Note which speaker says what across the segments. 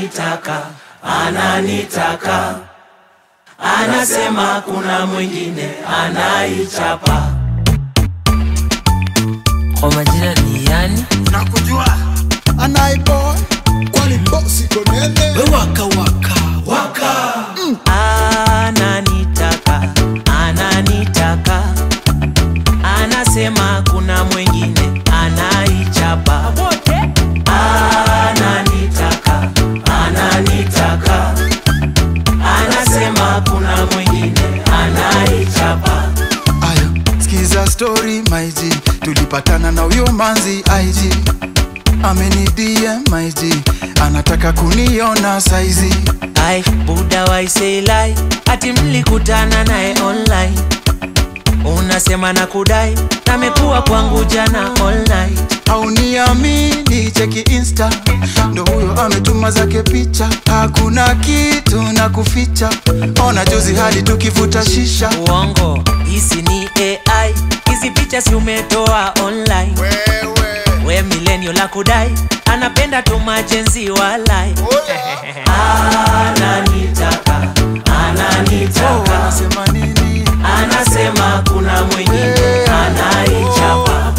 Speaker 1: ananitaka, ananitaka, anasema kuna mwingine anaichapa.
Speaker 2: Kwa majina ni yani
Speaker 3: nakujua
Speaker 4: anaiboy kwani bosi konene
Speaker 3: waka waka waka
Speaker 1: ananitaka ananitaka anasema kuna mwingine anaichapa ananitaka ananitaka anasema kuna mwingine anaichapa
Speaker 4: aya skiza story maiji tulipatana na huyo manzi ig amenidie maiji anataka kuniona saizi
Speaker 1: ai buda waiseilai ati mlikutana naye online unasema na kudai namekuwa kwangu jana all night
Speaker 4: hauniamini cheki insta ndo huyo ametuma zake picha hakuna kitu na kuficha ona juzi hadi tukivuta shisha
Speaker 1: uongo hisi ni ai hizi picha si umetoa online we milenio la kudai anapenda tu majenzi walai ananitaka ananitaka
Speaker 4: Unasema nini
Speaker 1: anasema kuna mwingine anaichapa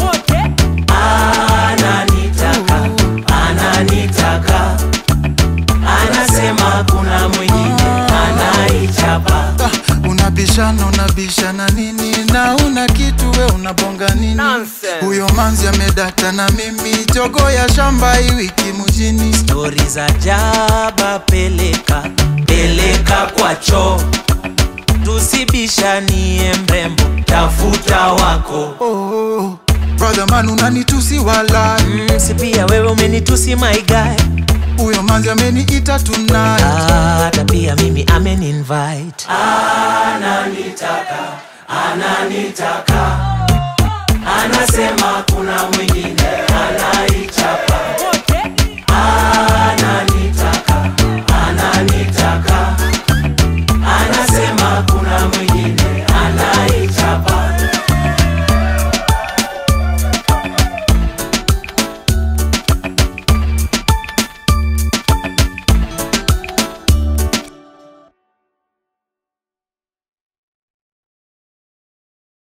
Speaker 1: ananitaka ananitaka anasema kuna mwingine anaichapa
Speaker 4: Ah, unabishana unabishana nini na una kitu we unabonga nini
Speaker 2: Nonsense.
Speaker 4: huyo manzi amedata na mimi jogo ya shamba hii wiki mjini
Speaker 1: stori za jaba peleka peleka kwa choo tusibishanie mrembo tafuta wako
Speaker 4: oh, brother man unanitusi wala
Speaker 1: mm, si pia wewe umenitusi my guy
Speaker 4: huyo manzi ameniita tonight
Speaker 1: hata pia mimi ameninvite ananitaka ananitaka anasema kuna mwingine anaichapa